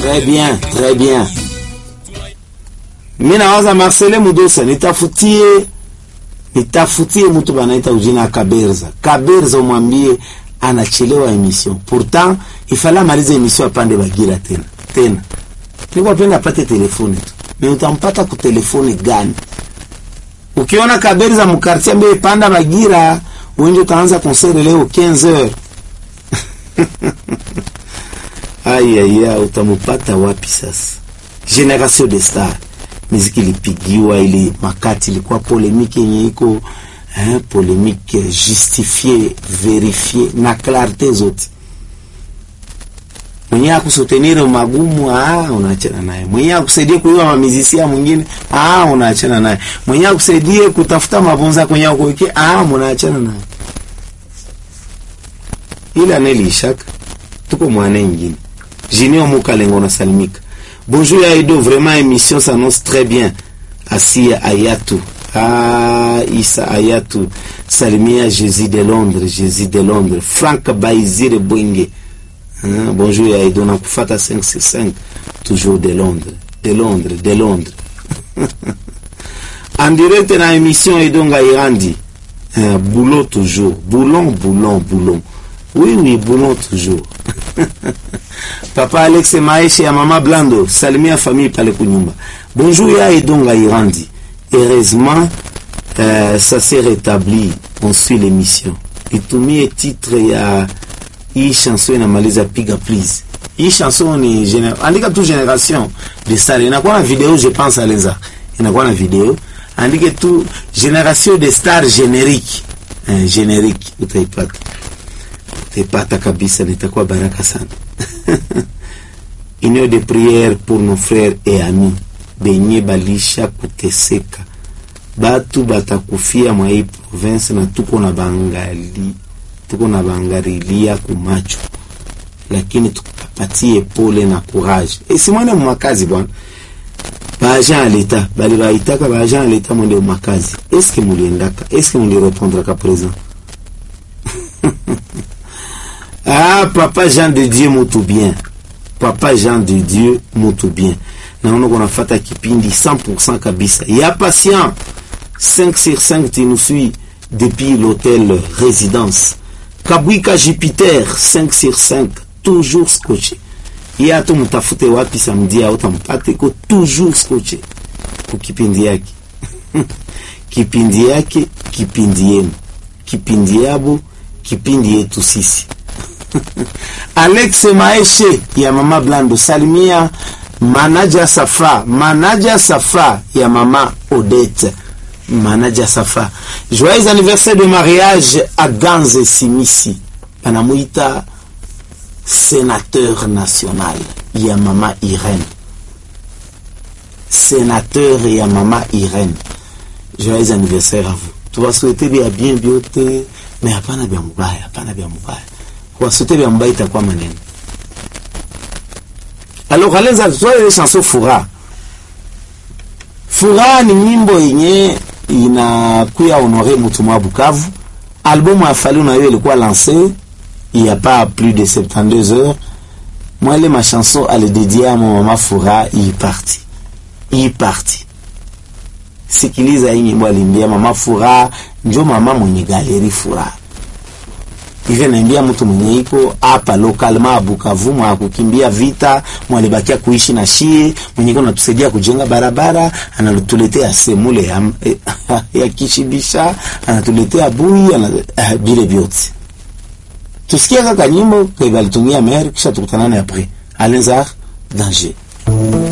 Très bien, très bien. Mimi nawaza Marcele Mudosa, nitafutie nitafutie mtu banaita ujina Kaberza. Kaberza umwambie anachelewa emission. Pourtant ifala malize emission apande Bagira tena. Tena. Niko penda apate telefone tu. Mais utampata ku telefone gani? Ukiona Kaberza mkartia mbele panda Bagira, wengi utaanza concert leo 15h. Ai ai ai, utamupata wapi sasa? Generation de Star muziki ilipigiwa, ili makati ilikuwa polemike yenye iko eh, polemike justifie verifie na clarite zote. Mwenye akusotenire magumu, ah, unaachana naye. Mwenye akusaidia kuiwa mamizisia mwingine, ah, unaachana naye. Mwenye akusaidie kutafuta mabonza kwenye kuwekea, ah, mnaachana naye. Ile anelishaka tuko mwana ingine Jinio Mukalengo na salimika. Bonjour Aido, vraiment émission s'annonce très bien. Asia Ayatou. Ah, Issa Ayatou. Salimia Jésus de Londres, Jésus de Londres. Franck Baizire Bwenge. Hein, bonjour Aido, na kufata 565. Toujours de Londres. De Londres, de Londres. en direct na émission Aido Ngairandi. Hein, boulot toujours. Boulon, boulon, boulon. Oui, oui, boulon toujours. Papa Alex Maeshe ya Mama Blando, salimia famille pale kunyumba. Bonjour ya Edonga Irandi. Heureusement, euh, ça s'est rétabli. On suit l'émission. Itumie titre ya hii chanson inamaliza piga please. Hii chanson ni gener... andika tu generation de star. Inakuwa na video je pense alenza. Inakuwa na video. Andike tu generation de star générique. Eh, générique utaipata. Utaipata kabisa nitakuwa baraka sana. Union de prière pour nos frères et amis benye balisha kuteseka, batu batakufia mwa hii province, na tuko na bangali tuko na bangarilia kumacho, lakini tukapatie pole na courage. Esimwane mumakazi bwana, baagent ya leta bali baitaka baagent ya leta mwende mumakazi. Eske muliendaka? Eske mulirepondraka présent? Ah, papa Jean de Dieu mutu bien. Papa Jean de Dieu mutu bien. Naona kunafata kipindi 100% kabisa. Ya patient 5 sur 5 tu nous suis depuis l'hôtel résidence. Kabwika Jupiter 5 sur 5 toujours scotché. Ya tu mtafute wapi samedi au tampate ko toujours scotché. Kwa kipindi yake. kipindi yake, kipindi yenu. Kipindi yabo, kipindi yetu sisi. Alex Maeshe ya Mama Blando, salimia manaja Safa, manaja Safa ya Mama Odette, manaja Safa. Joyeux anniversaire de mariage à Ganze Simisi, panamuita sénateur national ya Mama Irene, sénateur ya Mama Irene. Joyeux anniversaire à vous. Tuwaswete bia bien biote, mais hapana bia mubaya, hapana bia mubaya wasote vya mbaya itakuwa maneno. Alors alenza tutoa ile chanson Furaha. Furaha ni nyimbo yenye inakuya honore mtu mwa Bukavu. Albumu ya Fally na hiyo ilikuwa lancée il y a pas plus de 72 heures. Moi ile ma chanson ale dédiée à mon mama Furaha hii parti. Hii parti. Sikiliza hii nyimbo alimbia mama Furaha, njo mama mwenye galeri Furaha hivyo naambia mtu mwenye iko hapa local ma Bukavu mwa kukimbia vita mwalibakia kuishi na shie mwenye iko natusaidia kujenga barabara, anatuletea semule ya, ya kishibisha, anatuletea bui ana, uh, bile vyote. Tusikia kaka nyimbo kwa balitumia mer kisha tukutana na après Alenzar danger